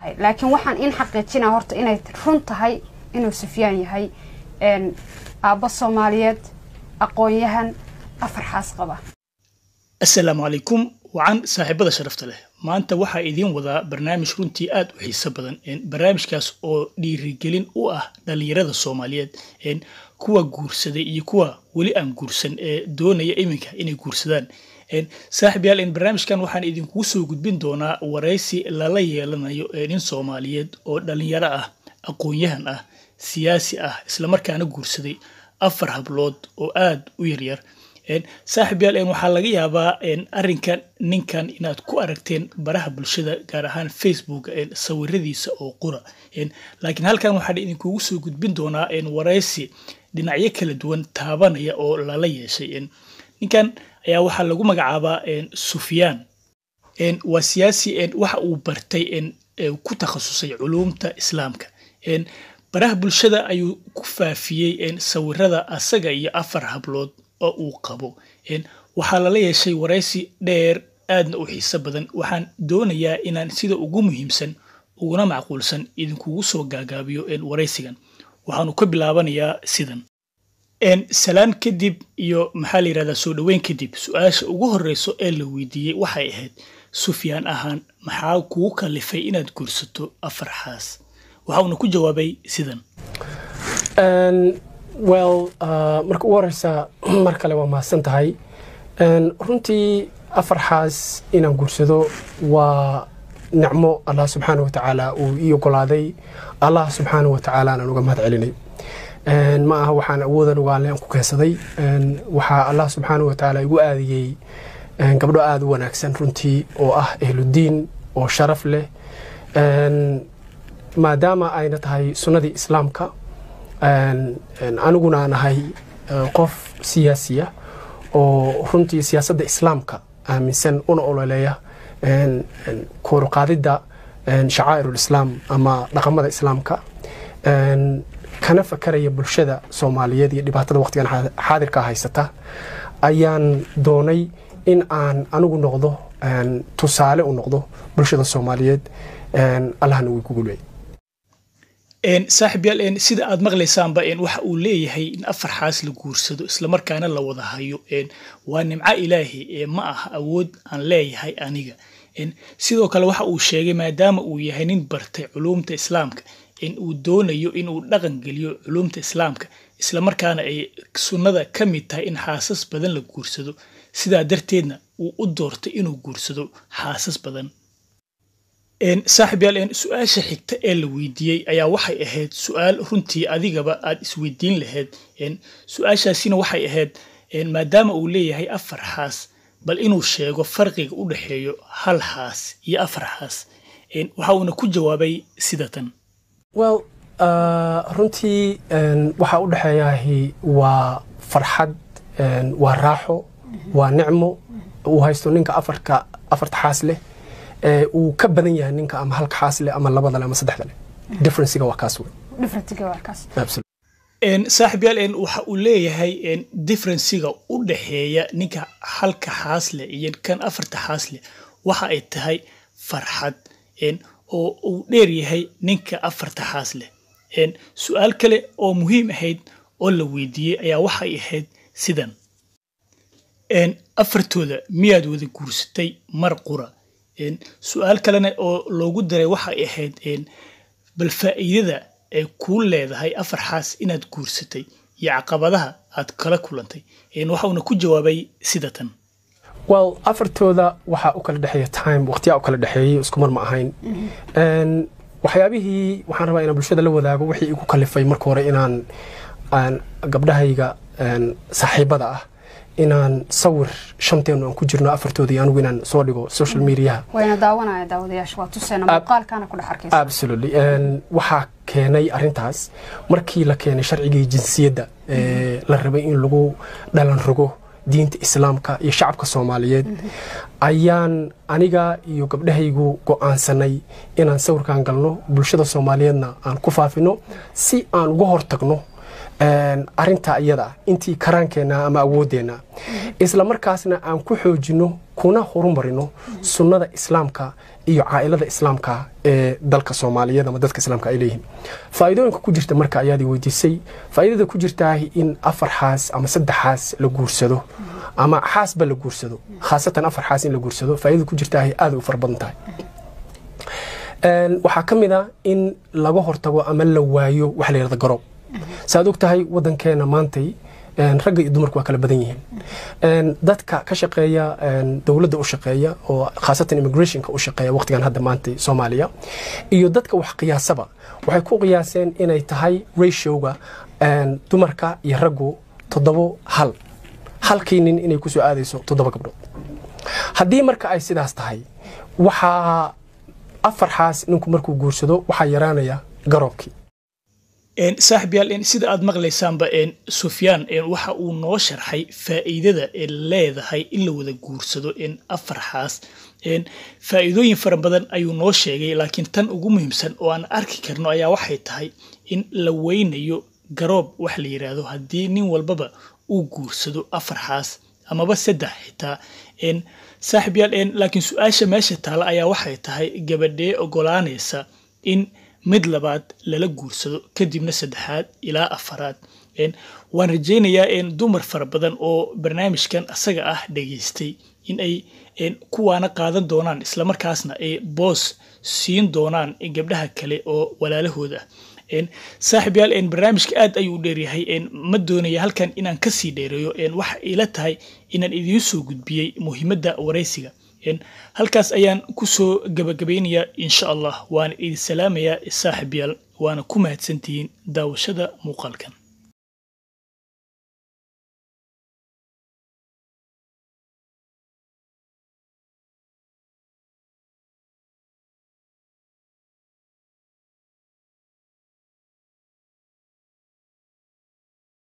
tahay laakiin waxaan in xaqiijinaa horta inay run tahay inuu sufyaan yahay aabbo soomaaliyeed aqoon-yahan afar xaas qaba assalaamu calaykum wacan saaxiibada sharafta leh maanta waxaa idiin wadaa barnaamij runtii aad u xiiso badan barnaamijkaas oo dhiirigelin u ah dhallinyarada soomaaliyeed kuwa guursaday iyo kuwa weli aan guursan ee doonaya iminka inay guursadaan saaxib yaal barnaamijkan waxaan idinkugu soo gudbin doonaa waraysi lala yeelanayo nin soomaaliyeed oo dhallinyaro ah aqoon-yahan ah siyaasi ah islamarkaana guursaday afar hablood oo aad u yaryar saaxib yaal waxaa laga yaabaa arinkan ninkan inaad ku aragteen baraha bulshada gaar ahaan facebook sawiradiisa oo qura laakiin halkan waxaan idinkugu soo gudbin doonaa waraysi dhinacyo kala duwan taabanaya oo lala yeeshay ninkan ayaa waxaa lagu magacaabaa sufyaan waa siyaasi waxa uu bartay ku takhasusay culuumta islaamka baraha bulshada ayuu ku faafiyey sawirada asaga iyo afar hablood oo uu qabo waxaa lala yeeshay waraysi dheer aadna u xiiso badan waxaan doonayaa inaan sida ugu muhiimsan uguna macquulsan idinkugu soo gaagaabiyo waraysigan waxaanu ka bilaabanayaa sidan salaan kadib iyo maxaa la yirahdaa soo dhoweyn kadib su-aasha ugu horeyso ee la weydiiyey waxay ahayd sufyaan ahaan maxaa kugu kalifay inaad guursato afar xaas waxa uuna ku jawaabay sidan well marka ugu horeysa mar kale waa mahadsan tahay runtii afar xaas inaan guursado waa nicmo allah subxaana wa tacaala uu ii ogolaaday allah subxaana wa tacaala aan uga mahad celinay ma aha waxaan awoodan ugaale aan ku keensaday waxaa allah subxaana wa tacaala igu aadiyey gabdho aada u wanaagsan runtii oo ah ehludiin oo sharaf leh maadaama ayna tahay sunnadii islaamka aniguna aan ahay qof siyaasiya oo runtii siyaasadda islaamka aaminsan una ololeeya kooruqaadidda shacaa'irulislaam ama dhaqamada islaamka kana fakaraya bulshada soomaaliyeed iyo dhibaatada waqtigan xaadirka haysata ayaan doonay in aan anigu noqdo tusaale u noqdo bulshada soomaaliyeed allahna wuu ku gulwey saaxib yaal sida aad maqlaysaanba waxa uu leeyahay in afar xaas la guursado islamarkaana la wada hayo waa nimco ilaahi ma aha awood aan leeyahay aniga sidoo kale waxa uu sheegay maadaama uu yahay nin bartay culuumta islaamka in uu doonayo inuu dhaqan geliyo culuumta islaamka islamarkaana ay sunnada ka mid tahay in xaasas badan la guursado sidaa darteedna uu u doortay inuu guursado xaasas badan saaxib yaal su-aasha xigta ee la weydiiyey ayaa waxay ahayd su-aal runtii adigaba aad isweydiin lahayd su-aashaasina waxay ahayd maadaama uu leeyahay afar xaas bal inuu sheego farqiga u dhexeeyo hal xaas iyo afar xaas waxa uuna ku jawaabay sida tan well runtii waxaa u dhexeeyahi waa farxad waa raaxo waa nicmo uu haysto ninka afarka afarta xaas leh uu ka badan yahay ninka ama halka xaas leh ama labada leh ama saddexda leh differencega waa kaas saaxib yaal waxa uu leeyahay differencega u dhexeeya ninka halka xaas leh iyo kan afarta xaas leh waxa ay tahay farxad oo uu dheer yahay ninka afarta xaas leh su-aal kale oo muhiim ahayd oo la weydiiyey ayaa waxay ahayd sidan afartooda miyaad wada guursatay mar qura su-aal kalena oo loogu daray waxay ahayd bal faa'iidada ay kuu leedahay afar xaas inaad guursatay iyo caqabadaha aad kala kulantay waxauna ku jawaabay sida tan well afartooda waxaa u kala dhexeeya time waqtiyaa u kala dhexeeyey isku mar ma ahayn waxyaabihii waxaan rabaa inaan bulshada la wadaago wixii igu kalifay marka hore inaan gabdhahayga saaxiibada ah inaan sawir shanteenu aan ku jirno afartooda iyo anigu inaan soo dhigo social mediaha wayna daawanaya daawadayaasha waa tuseena muuqaalkaana ku dhex arkaysa absolutely waxaa keenay arintaas markii la keenay sharcigii jinsiyadda la rabay in lagu dhalan rogo diinta islaamka iyo shacabka soomaaliyeed ayaan aniga iyo gabdhahaygu go'aansanay inaan sawirkan galno bulshada soomaaliyeedna aan ku faafino si aan uga hortagno arintaa iyada intii karaankeenna ama awoodeenna isla markaasna aan ku xoojino kuna horumarino sunnada islaamka iyo caailada islaamka ee dalka soomaaliyeed ama dadka islaamka ay leeyihiin faa'iidooyinka ku jirta marka ayaad weydiisay faa'iidada ku jirtaa in afar xaas ama saddex xaas la guursado ama xaasba la guursado khaasatan afar xaas in la guursado faa'iidada ku jirtaa aad u fara badan tahay waxaa ka mid a in laga hortago ama la waayo waxa la yidhahda garoob saaad og tahay waddankeena maantay ragga iyo dumarku waa kala badan yihiin dadka ka shaqeeya dowladda u shaqeeya oo khaasatan immigrationka u shaqeeya waqtigan hadda maanta soomaaliya iyo dadka wax qiyaasaba waxay ku qiyaaseen inay tahay ratioga dumarka iyo raggu toddobo hal halkii nin inay kusoo aadayso toddoba gabdhood haddii marka ay sidaas tahay waxaa afar xaas ninku markuu guursado waxaa yaraanaya garoobkii saaxib yaal sida aad maqlaysaanba sufyaan waxa uu noo sharxay faa'iidada leedahay in la wada guursado afar xaas faa'iidooyin fara badan ayuu noo sheegay laakiin tan ugu muhiimsan oo aan arki karno ayaa waxay tahay in la weynayo garoob wax la yidhaahdo haddii nin walbaba uu guursado afar xaas amaba saddex xitaa saaxib yaal laakiin su-aasha meesha taala ayaa waxay tahay gabadhee ogolaanaysa in mid labaad lala guursado kadibna saddexaad ilaa afaraad waan rajaynayaa dumar fara badan oo barnaamijkan asaga ah dhageystay in ay kuwaana qaadan doonaan islamarkaasna ay boos siin doonaan gabdhaha kale oo walaalahooda ah saaxib yaal barnaamijka aad ayuu u dheeryahay ma doonaya halkan inaan kasii dheereeyo waxa ila tahay inaan idiin soo gudbiyey muhiimadda waraysiga halkaas ayaan kusoo gabagabaynayaa insha allah waana idin salaamayaa saaxib yaal waana ku mahadsantihiin daawashada muuqaalkan